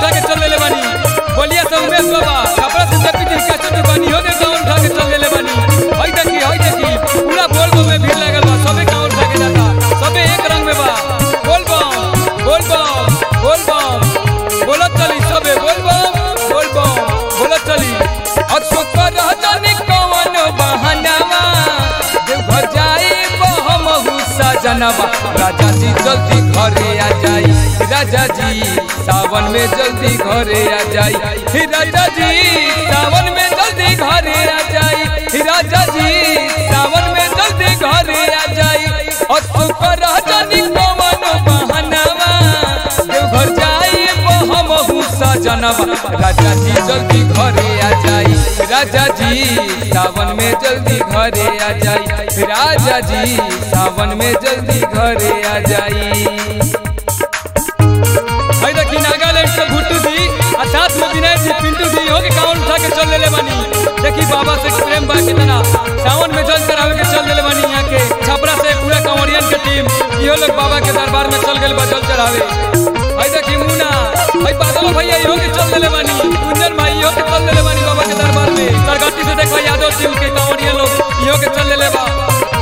उठा के चल लेले बानी बोलिया से उमेश बाबा कपड़ा से जपी जी कैसे दुकानी हो के कांवर उठा के चल लेले बानी हई देखी हई देखी पूरा बोल बम में भीड़ लागल बा सबे कांवर उठा के जाता सबे एक रंग में बा बोल बम बोल बम बोल बम बोलत चली सबे बोल बम बोल बम बोलत चली अशोक रहतनी कवन बहनावा देवघर जाई हम हुस्सा जनवा राजा जी जल्दी घरे आ जाई राजा जी सावन में जल्दी घरे आ जाई हे राजा जी सावन में जल्दी घरे आ जाई राजा जी सावन में जल्दी घरे आ जाई अशोक रहतनी कवन बहनावा देवघर जाई हम हुस्सा जनवा राजा जी जल्दी घरे आ जाई राजा जी सावन में जल्दी घरे आ जाई राजा जी सावन में जल्दी घरे आ जाई भाई देखी नागालैंड से भुट्टू जी और साथ में विनय जी पिंटू जी हो के काउंट उठा के चल लेले बानी देखी बाबा से प्रेम बा कितना सावन में जल चढ़ावे के चल लेले बानी यहाँ के छपरा से पूरा कंवरियन के टीम इहो लोग बाबा के दरबार में चल गए बा जल चढ़ावे भाई देखी मुना भाई बादल भैया इहो के चल लेले बानी कुंजन भाई इहो के चल लेले बानी बाबा के दरबार में सरगट्टी से देखो यादव टीम के कंवरियन लोग इहो के चल लेले बा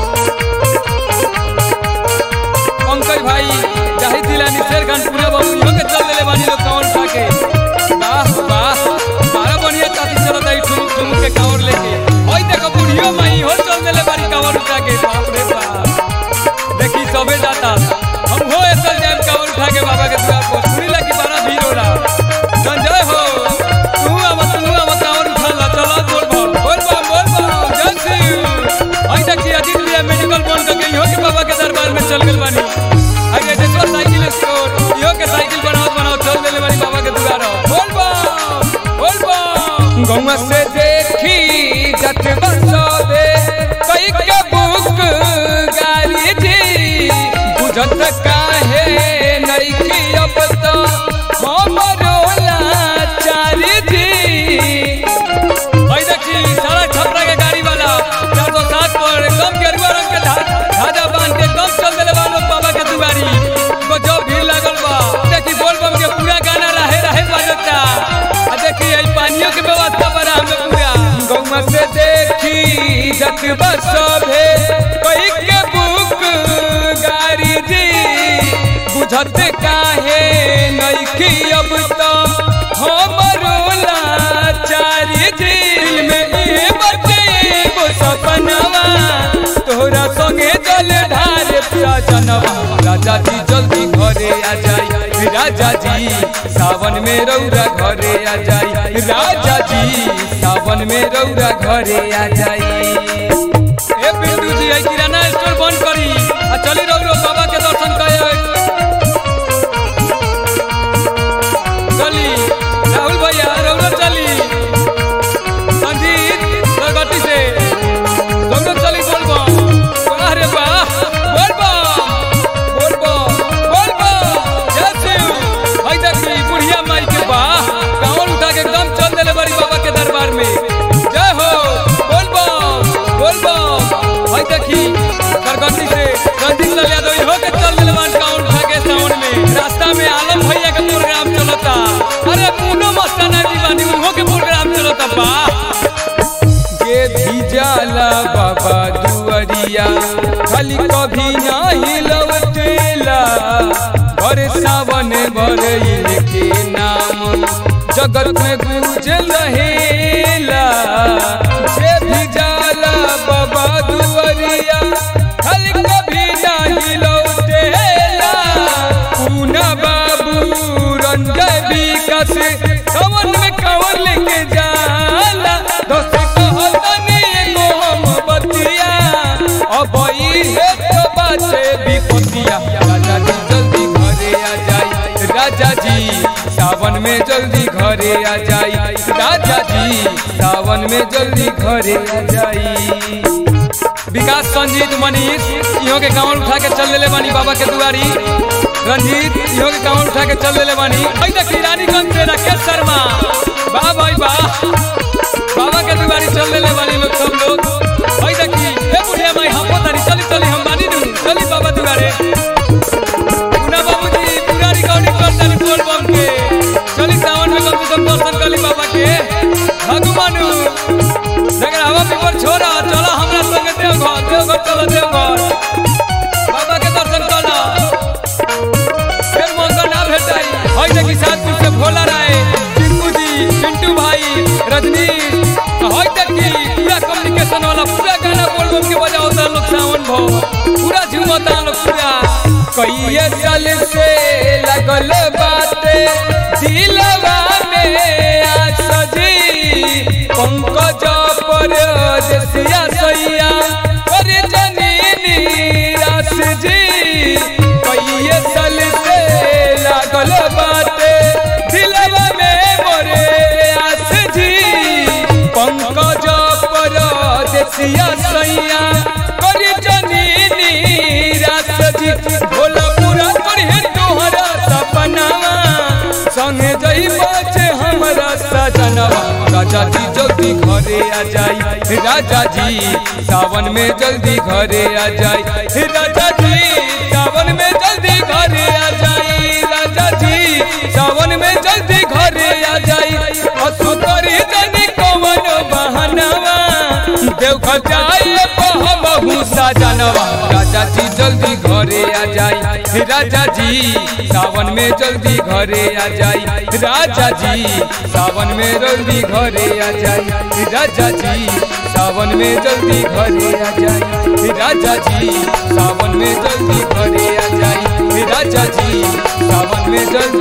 पंकज भाई जाहिद दिलानी शेर खान पूरा बाबू इहो के चल लेले बानी लोग कांवर उठा के वाह वाह बारह बढ़िया चाची चलत आई ठुमुक ठुमुक के कांवर लेके ओई देखो बुढ़ियो माई हो चल देले बानी कांवर उठा के बाप रे बाप देखी सबे जाता हम हो ऐसा जाम कांवर उठा के बाबा के द्वार पर सुनी लगी बड़ा भीड़ हो रहा संजय हो तू अब तू अब कांवर उठा ला चला बोल बोल बोल बोल बोल बोल जय श्री आई देखी अजीत भैया मेडिकल बंद कर गई हो के बाबा के दरबार में चल गेल बानी आई देखी चल साइकिल स्टोर इहो के साइकिल बनाओ बनाओ चल देले बानी बाबा के दुआर बोल बम बोल बम गौवा से देखी जत बरसोबे कई के बुक गाड़ी जी बुझत काहे नइकी अब तो हमरो लाचारी जी भाई देखी सारा छपरा के गाड़ी वाला चार सौ सात पर कम गेरुआ रंग के धा- धाजा बांध के कम चल देले बा लोग बाबा के दुआरी को जो भीड़ लागल बा देखी बोल बम के पूरा गाना रहे रहे बजता आ देखी आई पानियों के व्यवस्था बड़ा हमें पूरा गौवा से देखी जत बसभे कोई के बुक गाड़ी जी बुझत काहे नइखी अब तो हमरो लाचारी दिल में ई बचे एगो सपनवा तोहरा संगे जल ढार पिया जनवा राजा जी जल्दी घरे आ जाई राजा जी सावन में रौरा घरे आ जाई राजा जी सावन में रौरा घरे आ जाई ए बिंदु जी आई किराना स्टोर बंद करी आ चली रौरो बाबा के दर्शन करे चली राहुल भैया रौरो चली संजीत प्रगति से रौरो चली बोल बम अरे वाह बोल बम बोल बम बोल बम जय शिव भाई देखी बुढ़िया माई के वाह कांवर उठा के एकदम चल देले बड़ी बाबा के दरबार में जय हो बोल बम बोल बम भाई देखी प्रगति से रंजीत लाल यादव इहो के चल देले बान कांवर उठा के सावन में रास्ता में आलम भैया के प्रोग्राम चलता अरे पूनो मस्ताना जी बानी उहो के प्रोग्राम चलता वाह के भी जाला बाबा दुआरिया खाली कभी नहीं लौटेला भर सावन भर इनके नाम जगत में गुजल रहेला जे भी जाला बाबा दुआरिया खाली कभी नहीं लौटेला पूना बाबू रंजय विकास कवन में कवन लेके जाला दोस्त कहतनी एगो हम बतिया अब ई है तो बाते विपतिया राजा जी जल्दी घरे आ जाई राजा जी सावन में जल्दी घरे आ जाई राजा जी सावन में जल्दी घरे आ जाई विकास संजीत मनीष इहो के कांवर उठा के चल लेले बानी बाबा के दुआरी रंजीत इहो के कांवर उठा के चल लेले बानी भाई देखी रानीगंज से राकेश शर्मा वाह भाई वाह बाबा के दुआरी चल लेले बानी लोग सब लोग भाई देखी ए बुढ़िया माई हम तारी चली चली हम बानी दू चली बाबा दुआरे पूना बाबूजी पूरा रिकॉर्डिंग कर तारी बोल बम के चली सावन चलो देवघर बाबा के दर्शन करो फिर मौका ना भेटाई हई देखी साथ से भोला राय टिंकू जी पिंटू भाई रजनीश हई देखी पूरा कम्युनिकेशन वाला पूरा गाना बोल बोल के बजाओ लोग सावन भो पूरा झूमता लोग पूरा कई साल से लगल बाते दिलवा में आस जी पंकज पर देसिया सैया पर जननी रास जी कई साल से लागल बाते दिलवा में मोरे आस जी पंकज पर देसिया सैया कर जननी रास जी भोला पूरा करी तोहरा सपनावा संगे जई बचे हमरा सजनवा राजा जी जल्दी घरे आ जाई राजा जी सावन में जल्दी घरे आ जाई राजा जी सावन में जल्दी घरे आ जाई राजा जी सावन में जल्दी घरे आ जाई असु करी जनी कवन बहनवा देव जाए बहु सजनवा राजा जी जल्दी घरे आ जाई राजा जी सावन में जल्दी घरे आ जाई राजा जी सावन में जल्दी घरे आ जाई राजा जी सावन में जल्दी घरे आ जाई राजा जी सावन में जल्दी घरे आ जाई राजा जी सावन में जल्दी